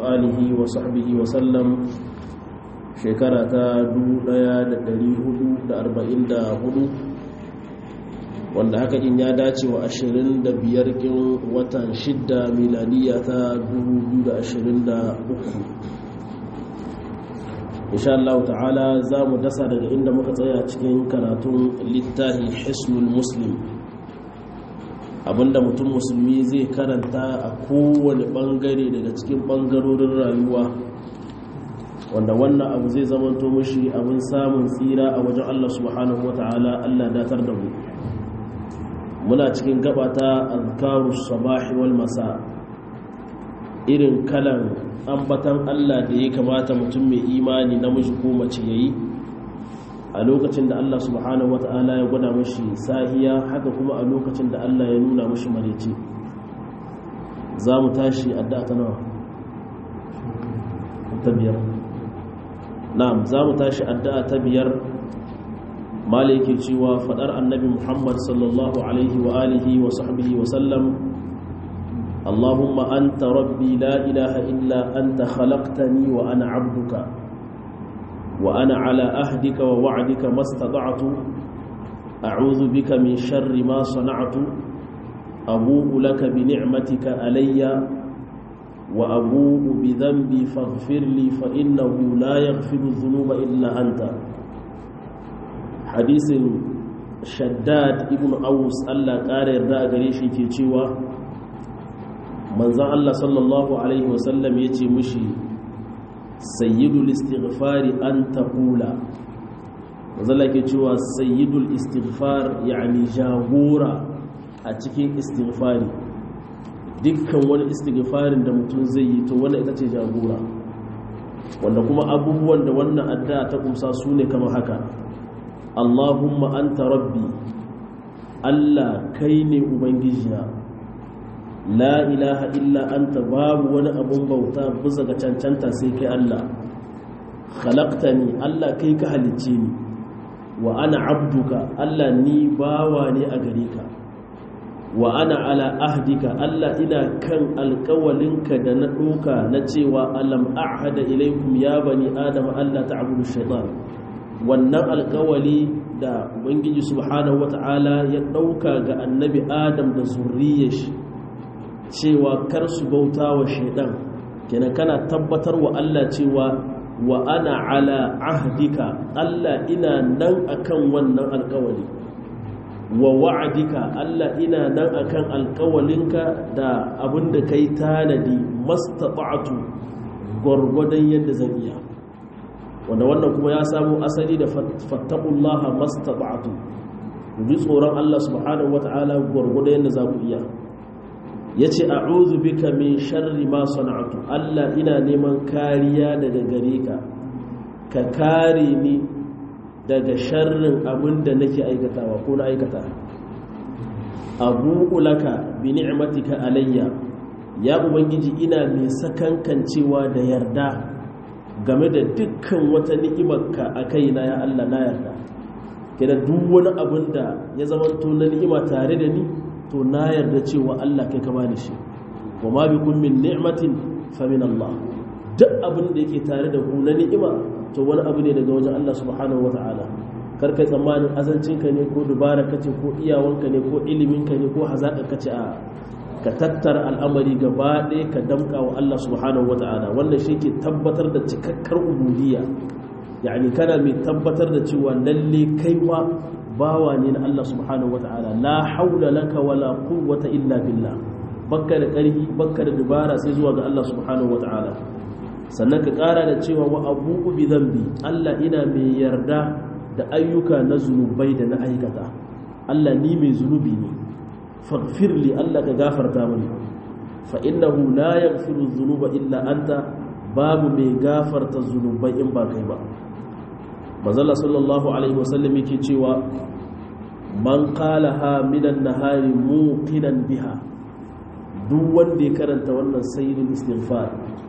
آله وصحبه وسلم شكرا دولة دريه أربعين هدو wanda haka in ya dace wa 25 kin watan 6 miladiya ta 2023 insha Allah ta'ala za mu dasa daga inda muka tsaya cikin karatun littafi hisnul muslim abinda mutum musulmi zai karanta a kowane bangare daga cikin bangarorin rayuwa wanda wannan abu zai zamanto mashi abin samun tsira a wajen Allah subhanahu wata'ala Allah datar da mu muna cikin gabata azkaru sabahi wal masa irin kalan ambatan Allah da ya kamata mutum mai imani namiji ko mace yayi a lokacin da Allah subhanahu wata'ala ya gwada mashi sahiya haka kuma a lokacin da Allah ya nuna mashi marece za mu tashi addu'a ta nawa ta biyar na'am za mu tashi addu'a ta biyar maliki cewa fadar annabi muhammad sallallahu alaihi wa alihi wa sahbihi wa sallam allahumma anta rabbi la ilaha illa anta khalaqtani wa ana abduka wa ana ala ahdika wa wa'dika mastata'tu a'udhu bika min sharri ma sana'tu abu'u laka bi ni'matika alayya wa abu'u bi dhanbi faghfir li fa innahu la yaghfiru dhunuba illa anta hadisin shaddad ibn aus Allah ƙara yarda a gare shi ke cewa manzan Allah sallallahu alaihi wasallam ya ce mushi sayyidul istighfari an taqula manzan ke cewa sayyidul istighfar yani jagora a cikin istighfari dukkan wani istighfarin da mutum zai yi to wannan ita ce jagora wanda kuma abubuwan da wannan addu'a ta kumsa su ne kamar haka Allahumma anta rabbi Allah kai ne ubangijina la ilaha illa anta babu wani abun bauta bisa ga cancanta sai kai Allah khalaqtani Allah kai ka halicce ni wa ana abduka Allah ni bawa ne a gare ka wa ana ala ahdika Allah ina kan alkawalinka da na ɗoka na cewa alam a'hada ilaikum ya bani adama Allah ta'budu shaitan wannan alkawali da ubangiji subhanahu wata'ala ya ɗauka ga annabi adam da zurriyar shi cewa kar su bauta wa shaidan kenan kana tabbatar wa Allah cewa wa ana ala ahdika Allah ina nan akan wannan alkawali wa wa'adika Allah ina nan akan alkawalinka da abinda kai tanadi mastata'tu gwargwadon yadda zan iya wanda wannan kuma ya samu asali da fattakullaha mastata'tu ji tsoron Allah subhanahu wata'ala gwargwado yadda za ku iya yace a'udhu bika min sharri ma sana'tu Allah ina neman kariya daga gare ka ka kare ni daga sharrin abin da nake aikatawa ko na aikata abu'u laka bi ni'matika alayya ya ubangiji ina mai sakankancewa da yarda game da dukkan wata ni'imarka a kaina ya Allah na yarda kira duk wani abin da ya zama to na ni'ima tare da ni to na yarda cewa Allah kai ka bani shi wa ma bikum min ni'matin fa min Allah duk abin da yake tare da ku na ni'ima to wani abu ne daga wajen Allah subhanahu wataala kar kai tsammanin azancinka ne ko dubara kace ko iyawanka ne ko iliminka ne ko hazaka kace a ka tattara al'amari gaba ɗaya ka damka wa Allah subhanahu wa ta'ala wannan shi ke tabbatar da cikakkar ubudiyya yani kana mai tabbatar da cewa lalle kai ma bawa ne na Allah subhanahu wa ta'ala la haula laka wala quwwata illa billah bakka da ƙarfi bakka da dubara sai zuwa ga Allah subhanahu wa ta'ala sannan ka ƙara da cewa wa abubu bi dhanbi Allah ina mai yarda da ayyuka na zunubai da na aikata Allah ni mai zunubi ne faghfir li Allah ka gafarta mani fa innahu la yaghfiru dhunuba illa anta babu mai gafarta zunubai in ba kai ba manzala sallallahu alaihi wasallam yake cewa man qalaha minan nahari muqinan biha duk wanda ya karanta wannan sayyidul istighfar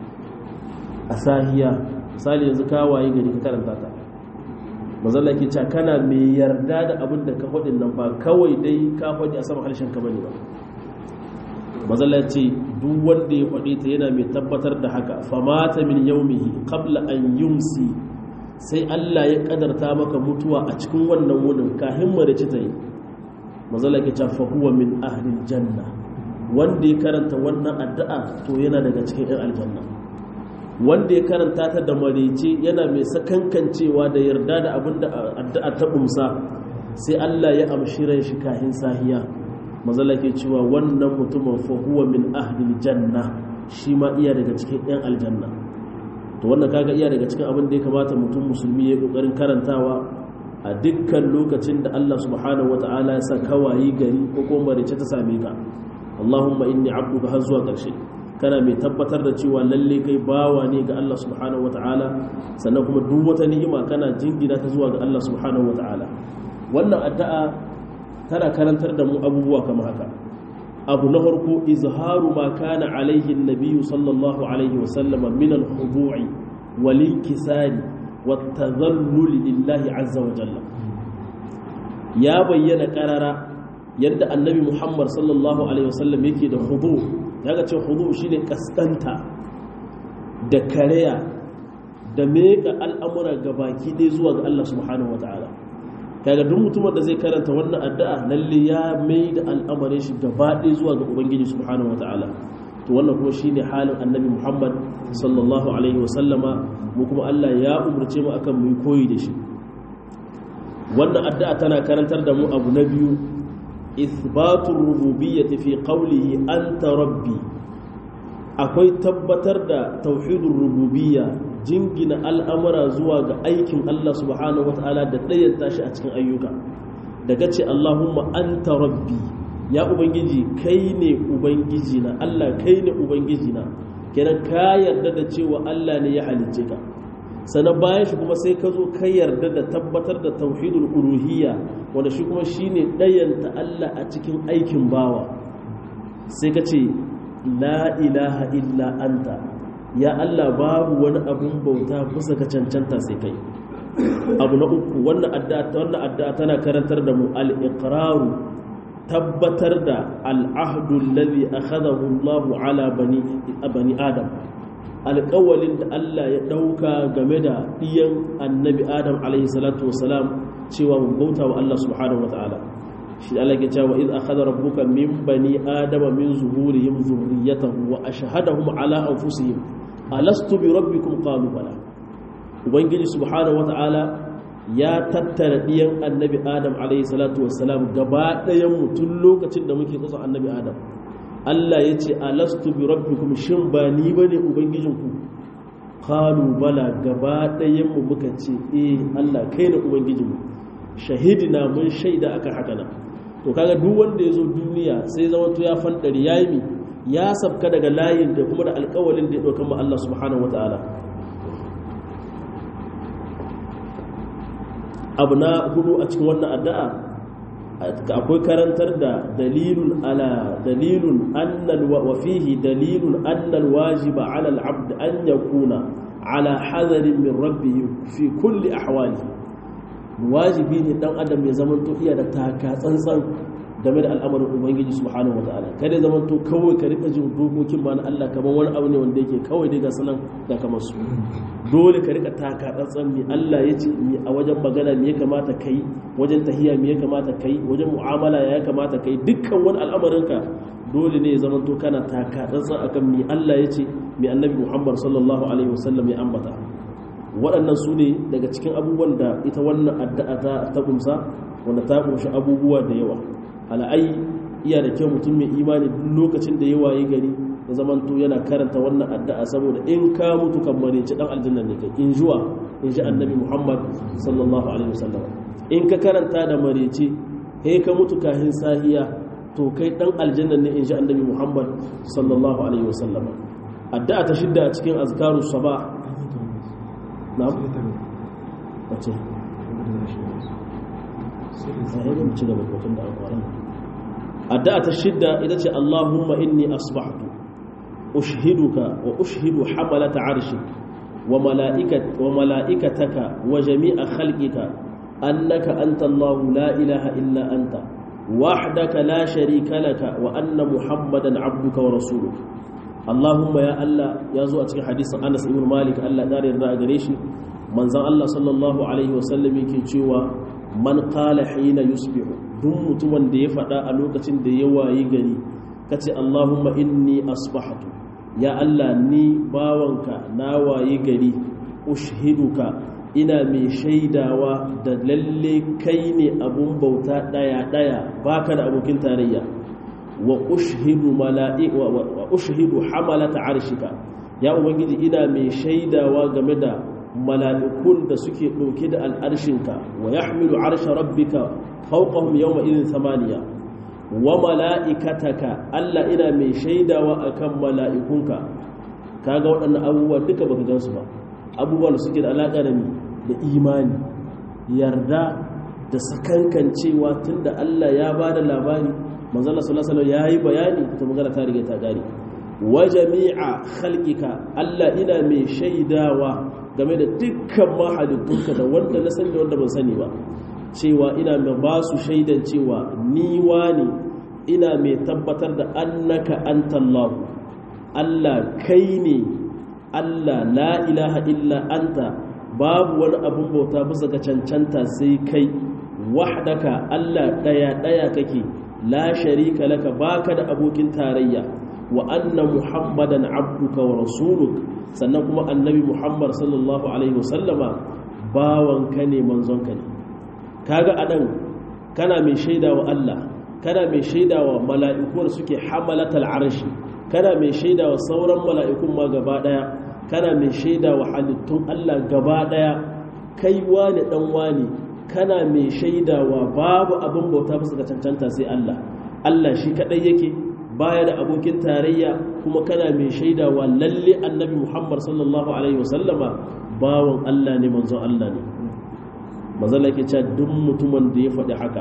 a sahiya misali yanzu ka waye gari ka karanta ta mazalla ke cewa kana mai yarda da abin da ka faɗin nan ba kawai dai ka faɗi a sama harshen ka bane ba mazalla ce duk wanda ya faɗe ta yana mai tabbatar da haka famata min yaumihi qabla an yumsi sai Allah ya kadarta maka mutuwa a cikin wannan wunin kahin marici ta yi mazalla ke cewa huwa min ahlil janna wanda ya karanta wannan addu'a to yana daga cikin 'yan aljanna wanda ya karanta ta da marice yana mai sakankancewa da yarda da abin da addu'a ta umsa sai Allah ya amshi ran shi kahin sahiya mazalla ke cewa wannan mutumin fa huwa min ahlil janna shi ma iya daga cikin 'yan aljanna to wannan kaga iya daga cikin abin da ya kamata mutum musulmi ya kokarin karantawa a dukkan lokacin da Allah subhanahu wata'ala ya sa kawayi gari ko kuma marice ta same ka Allahumma inni abduka har zuwa ƙarshe kana mai tabbatar da cewa lalle kai bawa ne ga Allah subhanahu wata'ala sannan kuma duk wata ni'ima kana jingina ta zuwa ga Allah subhanahu wata'ala wannan addu'a tana karantar da mu abubuwa kamar haka abu na farko izharu ma kana alaihi nabiyyu sallallahu alaihi wa sallama min al-khudu'i wal inkisari wat tadhallul lillahi azza wa jalla ya bayyana karara yadda annabi muhammad sallallahu alaihi wasallam yake da hudu ya ga ce hudu shine kaskanta da kareya da meka al'amura ga baki ɗaya zuwa ga Allah subhanahu wa ta'ala kaga duk mutumin da zai karanta wannan addu'a lalle ya mai da al'amarin shi gaba ɗaya zuwa ga ubangiji subhanahu wa ta'ala to wannan kuma shine halin annabi muhammad sallallahu alaihi wasallama mu kuma Allah ya umarce mu akan mu koyi da shi wannan addu'a tana karantar da mu abu na biyu إثبات الربوبية في قوله أنت ربي akwai tabbatar da tauhidin rububiyya jingina al'amura zuwa ga aikin Allah subhanahu wata'ala da ɗayan tashi a cikin ayyuka daga ce Allahumma anta rabbi ya ubangiji kai ne ubangiji na Allah kai ne ubangiji na kenan ka yarda da cewa Allah ne ya halicce ka sannan bayan shi kuma sai ka zo ka yarda da tabbatar da tauhidul uluhiyya wanda shi kuma shine ɗayanta Allah a cikin aikin bawa sai ka ce la ilaha illa anta ya Allah babu wani abun bauta bisa ka cancanta sai kai abu na uku wannan addu'a wannan addu'a tana karantar da mu al-iqraru tabbatar da al-ahdu alladhi akhadahu Allah ala bani bani adam alƙawalin da Allah ya ɗauka game da ɗiyan annabi adam alaihi salatu wasalam cewa mu bauta wa Allah subhanahu wa ta'ala shi Allah ke cewa iz akhadha rabbuka min bani adama min zuhurihim dhurriyyatahum wa ashhadahum ala anfusihim alastu bi rabbikum qalu bala ubangiji subhanahu wa ta'ala ya tattara ɗiyan annabi adam alaihi salatu wasalam gaba ɗayan mu tun lokacin da muke tsotson annabi adam Allah ya ce alastu bi rabbikum shin ba ni bane ubangijinku qalu bala gaba ɗayan mu muka ce eh Allah kai ne ubangijinmu shahidina mun shaida akan haka nan to kaga duk wanda ya zo duniya sai zama to ya fandari yayi mi ya sabka daga layin da kuma da alƙawalin da ya dauka ma Allah subhanahu wataala abu na hudu a cikin wannan addu'a akwai karantar da dalilun ala dalilun annal wa fihi dalilun annal wajiba ala al-abd an yakuna ala hadarin min rabbih fi kulli ahwali wajibi ne dan adam ya zama to iya da taka tsantsan game da al'amarin ubangiji subhanahu wataala kada zaman to kawai ka rika jin dokokin ma na Allah kamar wani abu ne wanda yake kawai dai ga sanan da kamar su dole ka rika taka tsantsan mi Allah ya ce mi a wajen magana me ya kamata kai wajen tahiya me ya kamata kai wajen mu'amala ya kamata kai dukkan wani al'amarin ka dole ne ya zaman to kana taka tsantsan akan mi Allah ya ce mi annabi Muhammad sallallahu alaihi wasallam ya ambata waɗannan su ne daga cikin abubuwan da ita wannan addu'a ta ta kumsa wanda ta kunshi abubuwa da yawa ala'ai iya da kyau mutum mai imani duk lokacin da ya waye gari ya zamanto yana karanta wannan addu'a saboda in ka mutu kan mareci dan aljanna ne kai in juwa in ji annabi muhammad sallallahu alaihi wasallam in ka karanta da mareci he ka mutu kahin sahiya to kai dan aljanna ne in ji annabi muhammad sallallahu alaihi wasallam addu'a ta shidda a cikin azkaru sabah na'am wace sahihin ci gaba kotun da alƙwaran addu'a ta shidda ita ce Allahumma inni asbahtu ushhiduka wa ushhidu hamalata arshik wa mala'ikat wa mala'ikataka wa jami'a khalqika annaka anta Allah la ilaha illa anta wahdaka la sharika laka wa anna muhammadan abduka wa rasuluka Allahumma ya Allah ya zo a cikin hadisin Anas ibn Malik Allah ya yarda a gare shi manzon Allah sallallahu alaihi wasallam yake cewa man qala hina yusbihu duk mutumin da ya faɗa a lokacin da ya wayi gari kace Allahumma inni asbahtu ya Allah ni bawanka na wayi gari ushhiduka ina mai shaidawa da lalle kai ne abun bauta daya daya baka da abokin tarayya wa ushhidu mala'i wa ushhidu hamalata arshika ya ubangiji ina mai shaidawa game da mala'ikun da suke dauke da al'arshinka wa yahmilu arsha rabbika fawqahum yawma idhin thamaniya wa mala'ikataka Allah ina mai shaidawa akan mala'ikunka kaga waɗannan abubuwa duka baka gansu ba abubuwan da suke da alaka da da imani yarda da sakankancewa tunda Allah ya bada labari manzala sallallahu alaihi yayi bayani ta magana ta riga ta gari wa jami'a khalqika Allah ina mai shaidawa game da dukkan mahalittunka da wanda na sani da wanda ban sani ba cewa ina mai ba su shaidan cewa ni wani ina mai tabbatar da annaka antallahu Allah kai ne Allah la ilaha illa anta babu wani abun bauta bisa ga cancanta sai kai wahdaka Allah daya daya kake la sharika laka baka da abokin tarayya wa anna muhammadan abduka wa rasuluk sannan kuma annabi muhammad sallallahu alaihi wasallama bawanka ne manzonka ne kaga anan kana mai shaidawa Allah kana mai shaidawa mala'iku da suke hamalatal arshi kana mai shaidawa sauran mala'ikun ma gaba daya kana mai shaidawa halittun Allah gaba daya kai wani dan wani kana mai shaidawa babu abin bauta bisa ga cancanta sai Allah Allah shi kadai yake baya da abokin tarayya kuma kana mai shaidawa lalle annabi Muhammad sallallahu alaihi wasallama bawan Allah ne manzon Allah ne mazalla ke cewa duk mutumin da ya faɗi haka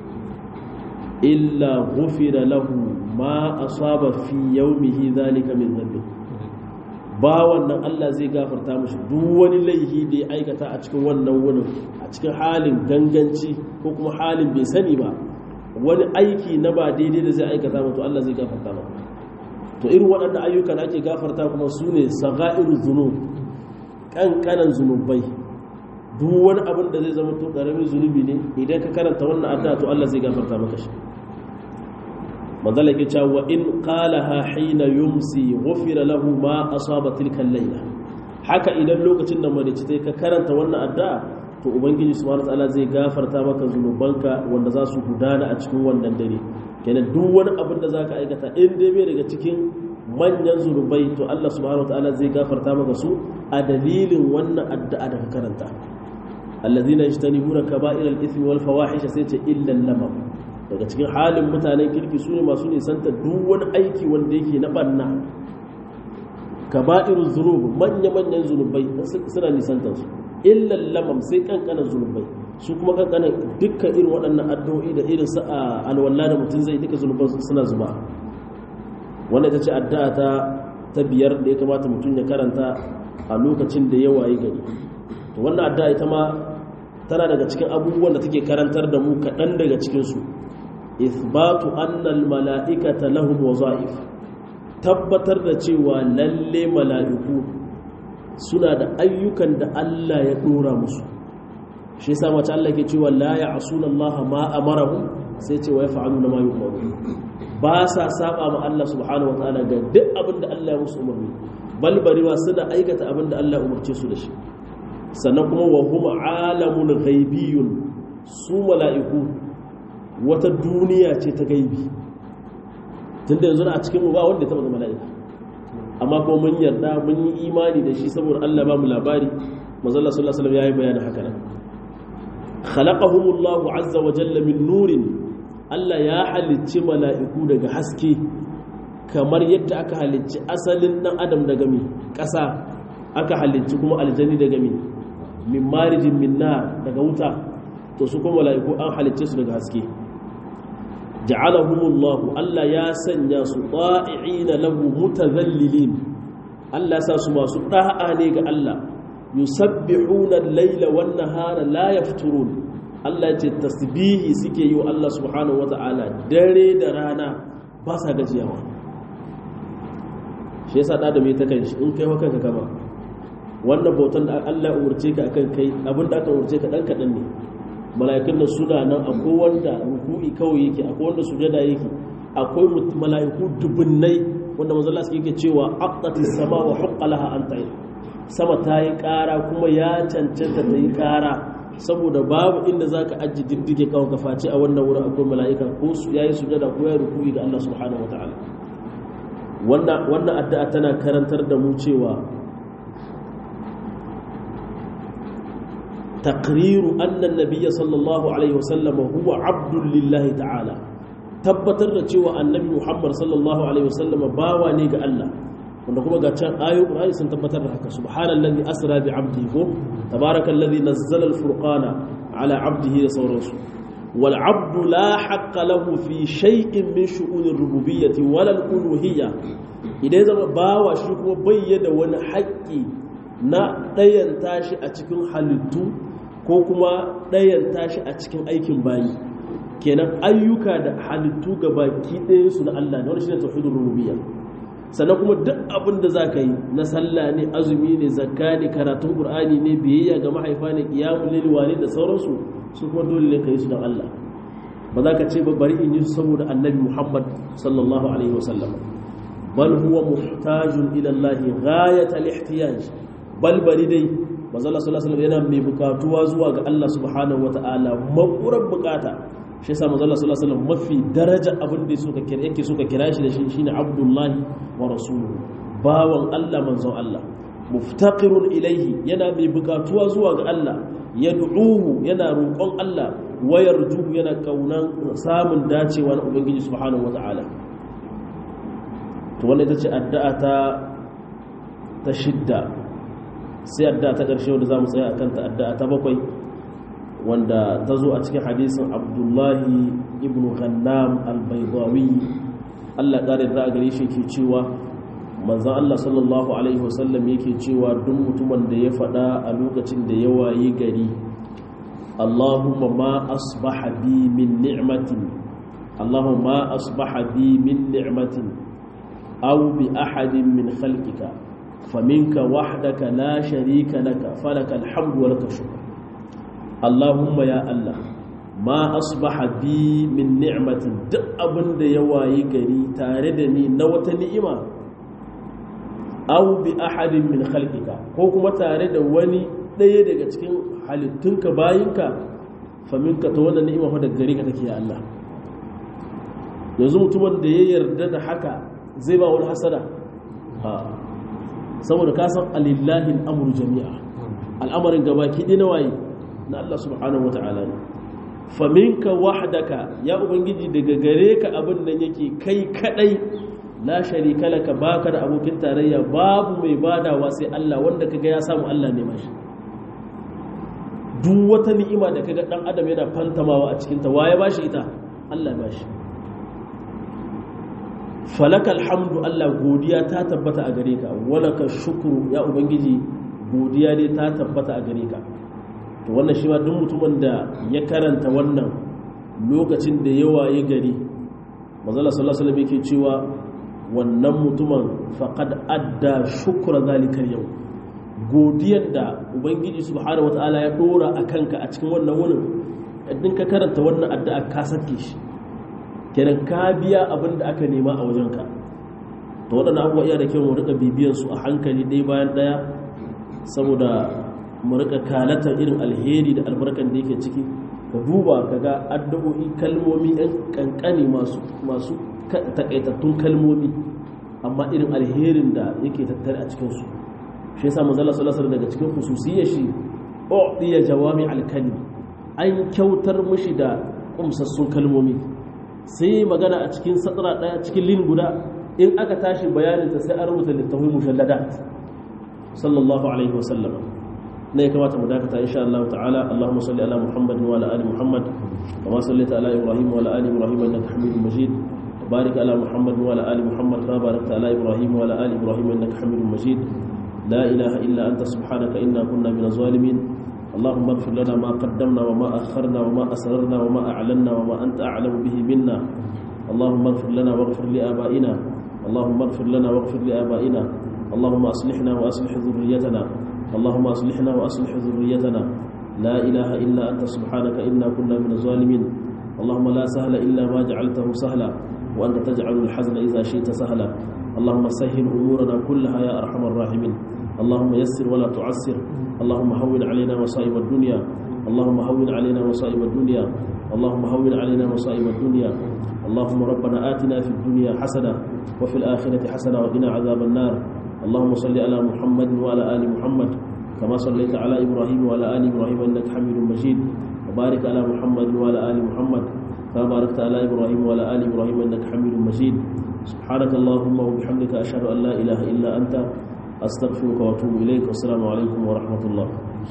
illa ghufira lahu ma asaba fi yawmihi zalika min dhanbi bawan nan Allah zai gafarta mashi duk wani laifi da ya aikata a cikin wannan wurin a cikin halin ganganci ko kuma halin bai sani ba wani aiki na ba daidai da zai aikata mutu Allah zai gafarta ba to irin waɗanda ayyukan ake gafarta kuma su ne sagairu zunub ƙanƙanan zunubai duk wani abin da zai zama to ƙaramin zunubi ne idan ka karanta wannan addu'a to Allah zai gafarta maka shi manzala ke cewa in qalaha hina yumsi ghufira lahu ma asaba tilka layla haka idan lokacin da marici tai ka karanta wannan addu'a to ubangiji subhanahu wataala zai gafarta maka zunubanka wanda za su gudana a cikin wannan dare kenan duk wani abin da zaka aikata in dai bai daga cikin manyan zunubai to Allah subhanahu wataala zai gafarta maka su a dalilin wannan addu'a da ka karanta allazina yajtanibuna kaba'iral ithmi wal fawahisha sai ce illa lamam daga cikin halin mutanen kirki su ne masu nisanta duk wani aiki wanda yake na banna kaba'irun zunub manya-manyan zunubai suna nisantar su illan lamam sai kankanan zunubai su kuma kankanan dukkan irin waɗannan addu'o'i da irin su a alwala da mutum zai duka zunuban suna zuba wanda ita ce addu'a ta ta biyar da ya kamata mutum ya karanta a lokacin da ya waye gari to wannan addu'a ita ma tana daga cikin abubuwan da take karantar da mu kaɗan daga cikinsu ithbatu annal mala'ikata lahum wazaif tabbatar da cewa lalle mala'iku suna da ayyukan da Allah ya dora musu shi yasa mace Allah ke cewa la ya'suna Allah ma amarahum sai ce wa yaf'aluna ma yu'maru ba sa saba ma Allah subhanahu wataala ga duk abin da Allah ya musu umarni bal bariwa suna aikata abin da Allah ya umarce su da shi sannan kuma wa hum alamun ghaibiyun su mala'iku wata duniya ce ta gaibi tunda yanzu a cikin mu ba wanda ya taba zama mala'ika amma kuma mun yarda mun yi imani da shi saboda Allah ba mu labari manzo Allah sallallahu alaihi wasallam yayi bayanin haka nan khalaqahumullahu azza wa jalla min nurin Allah ya halicci mala'iku daga haske kamar yadda aka halicci asalin dan adam daga mi ƙasa aka halicci kuma aljani daga mi min marijin min nar daga wuta to su kuma mala'iku an halicce su daga haske ja'alahumullahu Allah ya sanya su ta'i'ina lahu mutazallilin Allah ya sa su masu da'a ne ga Allah yusabbihuna al-laila wan nahara la yafturun Allah ya ce tasbihi suke yi wa Allah subhanahu wata'ala dare da rana ba sa gajiyawa shi yasa da mai ta kanshi in kai kanka kama wannan bautan da Allah umurce ka akan kai abin da aka umurce ka dan kadan ne mala'ikun da suna nan akwai wanda ruku'i kawai yake akwai wanda sujada yake akwai mala'iku dubunnai wanda manzo Allah yake cewa aqatis sama wa huqqalaha an ta'i sama ta yi ƙara kuma ya cancanta ta yi ƙara saboda babu inda za ka ajiye diddige kawo ka face a wannan wurin akwai mala'ika ko su ya yi sujada ko ya rukuni ga Allah subhanahu wa ta'ala wannan addu'a tana karantar da mu cewa taqriru anna nabiyya sallallahu alaihi wasallam huwa abdul lillahi ta'ala tabbatar da cewa annabi muhammad sallallahu alaihi wasallam bawa ne ga Allah wanda kuma ga can ayoyin Qur'ani sun tabbatar da haka subhanallazi asra bi 'abdihi ko tabarakallazi nazzala al-furqana ala 'abdihi da sauransu wal 'abdu la haqqa lahu fi shay'in min shu'unir rububiyyati wala al-uluhiyya idan zama bawa shi kuma bayyana wani haƙƙi na ɗayan tashi a cikin halittu ko kuma ɗayan tashi a cikin aikin bayi kenan ayyuka da halittu ga baki ɗaya su na Allah ne wani shine tauhidur rububiyya sannan kuma duk abin da za ka yi na sallah ne azumi ne zakka ne karatun qur'ani ne biyayya ga mahaifa ne qiyamul layl wani da sauransu su kuma dole ne ka yi su don Allah ba za ka ce ba bari in yi su saboda annabi Muhammad sallallahu alaihi wasallam bal huwa muhtajun ila Allah ghayat al-ihtiyaj bal bari dai manzo Allah sallallahu alaihi wasallam yana mai bukatuwa zuwa ga Allah subhanahu wataala makurar bukata shi yasa manzo Allah sallallahu alaihi wasallam mafi daraja abin da suka kira yake suka kira shi da shi shine Abdullahi wa rasuluhu bawan Allah manzon Allah muftaqirun ilaihi yana mai bukatuwa zuwa ga Allah yad'uhu yana roƙon Allah wa yarjuhu yana kaunan samun dacewa na ubangiji subhanahu wataala to wannan ita ce addu'a ta ta shidda sai addu'a ta ƙarshe wanda zamu tsaya akan ta addu'a ta bakwai wanda ta zo a cikin hadisin abdullahi ibn ghannam al-baydawi Allah ƙare da gare shi ke cewa manzon Allah sallallahu alaihi wasallam yake cewa duk mutumin da ya faɗa a lokacin da ya wayi gari Allahumma ma asbaha bi min ni'matin Allahumma ma asbaha bi min ni'matin aw bi ahadin min khalqika faminka wahdaka la sharika laka falaka alhamdu wa laka shukr Allahumma ya Allah ma asbaha bi min ni'matin duk abin da ya wayi gari tare da ni na wata ni'ima aw bi ahadin min khalqika ko kuma tare da wani ɗaya daga cikin halittunka bayinka faminka ta wannan ni'ima fa daga gare ka take ya Allah yanzu mutumin da ya yarda da haka zai ba wani hasada saboda ka san alillahi al'amru jami'a al'amarin gabaki ɗaya na waye na Allah subhanahu wata'ala ne faminka wahdaka ya ubangiji daga gare ka abin nan yake kai kadai la sharika laka baka da abokin tarayya babu mai badawa sai Allah wanda kaga ya samu Allah ne mashi duk wata ni'ima da kaga dan adam yana fantamawa a cikin ta waye bashi ita Allah bashi falakal hamdu Allah godiya ta tabbata a gare ka walaka shukru ya ubangiji godiya ne ta tabbata a gare ka to wannan shi ma duk mutumin da ya karanta wannan lokacin da yawa ya gari manzala sallallahu alaihi wasallam yake cewa wannan mutumin faqad adda shukra zalikal yau godiyar da ubangiji subhanahu wataala ya dora a kanka a cikin wannan wurin idan ka karanta wannan addu'a ka sake shi kenan ka biya abin da aka nema a wajenka to waɗannan abubuwa iya da kyau mu rika bibiyan su a hankali ɗaya bayan ɗaya saboda mu rika kalatar irin alheri da albarkan da yake ciki ka duba ka ga addu'o'i kalmomi ɗan kankani masu masu takaitattun kalmomi amma irin alherin da yake tattare a cikin su shi yasa manzo Allah sallallahu alaihi daga cikin khususiyar shi u'tiya jawami al-kalim an kyautar mishi da kumsassun kalmomi sai magana a cikin satara daya cikin lin guda in aka tashi bayanin ta sai an rubuta littafin mushalladat sallallahu alaihi wasallam ne kamata mu dakata insha Allah ta'ala Allahumma salli ala Muhammad wa ala ali Muhammad kama sallaita ala Ibrahim wa ala ali Ibrahim innaka Hamidum Majid barik ala Muhammad wa ala ali Muhammad kama barakta ala Ibrahim wa ala ali Ibrahim innaka Hamidum Majid la ilaha illa anta subhanaka inna kunna minaz zalimin اللهم اغفر لنا ما قدمنا وما أخرنا وما أسررنا وما أعلنا وما أنت أعلم به منا اللهم اغفر لنا واغفر لآبائنا اللهم اغفر لنا واغفر لآبائنا اللهم أصلحنا وأصلح ذريتنا اللهم أصلحنا وأصلح ذريتنا لا إله إلا أنت سبحانك إنا كنا من الظالمين اللهم لا سهل إلا ما جعلته سهلا وأنت تجعل الحزن إذا شئت سهلا اللهم سهل أمورنا كلها يا أرحم الراحمين اللهم يسر ولا تعسر اللهم هون علينا مصائب الدنيا اللهم هون علينا مصائب الدنيا اللهم هون علينا مصائب الدنيا اللهم ربنا آتنا في الدنيا حسنة وفي الآخرة حسنة وقنا عذاب النار اللهم صل على محمد وعلى آل محمد كما صليت على إبراهيم وعلى آل إبراهيم إنك حميد مجيد وبارك على محمد وعلى آل محمد كما باركت على إبراهيم وعلى آل إبراهيم إنك حميد مجيد سبحانك اللهم وبحمدك أشهد أن لا إله إلا أنت أستغفرك وأتوب إليك والسلام عليكم ورحمة الله